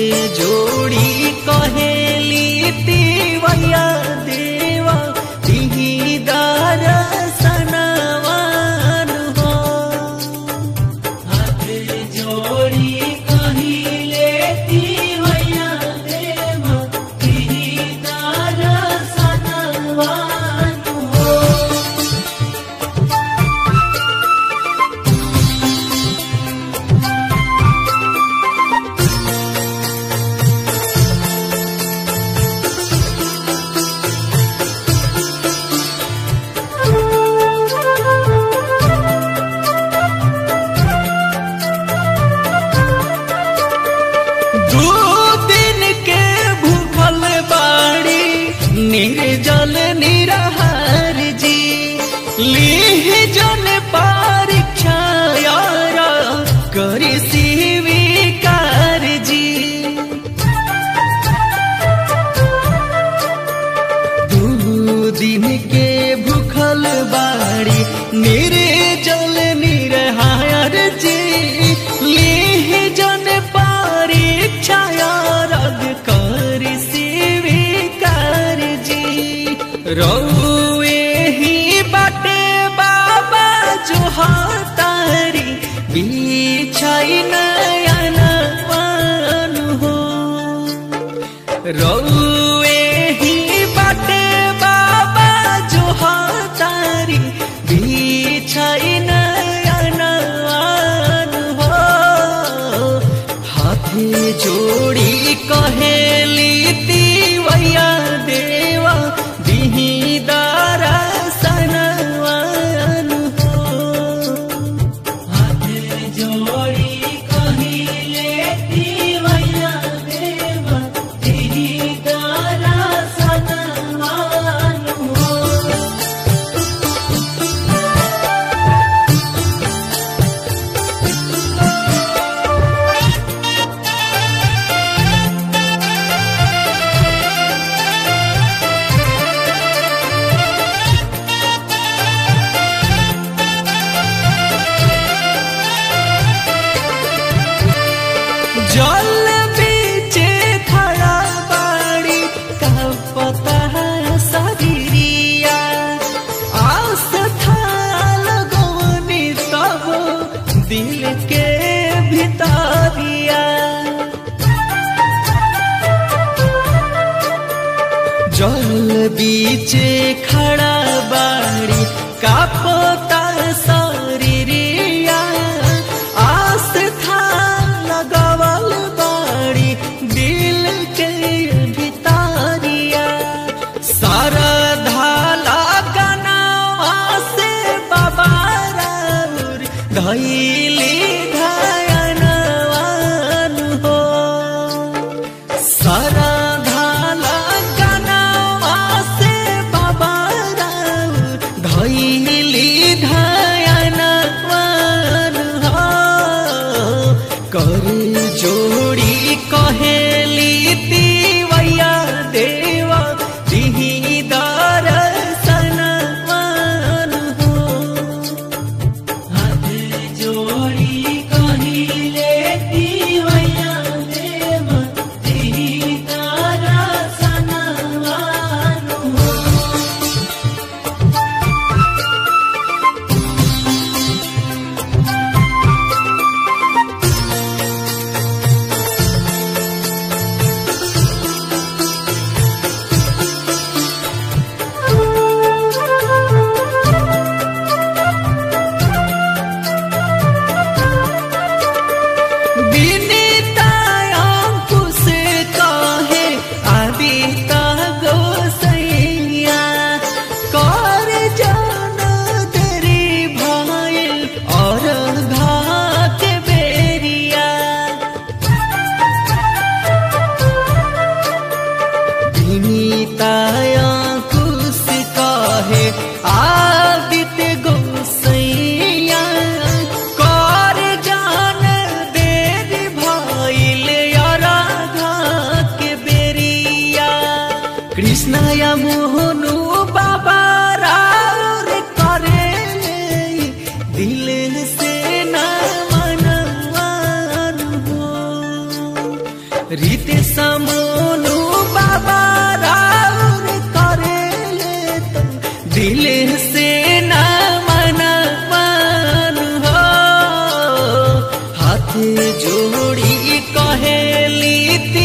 जोड़ी कहेली तिवैया देवा तिही दरसनवान हो हाथ जोड़ी कहिले तिवैया देवा तिही दरसनवान हो दू दिन के भूखल बाड़ी निर्जल निरहार जी लीह जन परीक्षा यार करी स्वीकार जी दू दिन के भूखल बाड़ी निर्जल निरहार जी लीह जन परीक्षा रग कर स्वीकार जी रौए ही बाटे बाबा जो हातारी बिछाई नयन पान हो रौए ही बाटे बाबा जो हातारी बिछाई नयन हो हाथे जोड़ी कहेली तिवैया देवा दिही दरसनवान हो हाथ जोड़ी कहिले तिवैया देवा तिही दरसनवान हो जल बीचे खड़ा बाड़ी का पता सगिरिया आस था लगवनी तब दिल के भितरिया जल बीचे खड़ा बाड़ी का पता शरीरिया आस था लगवल बाड़ी दिल के भितारिया सारा धाला गनावा से बाबा राउर धैली धयनवान हो सारा धाला गनावा से बाबा राउर धैली धयनवान हो कर जोड़ी कहेली तिवैया देवा दिही दरसनवान हो हाथ जोड़ी कहिले तिवैया देवा दिही दरसनवान हो हाथ जोड़ी कहेली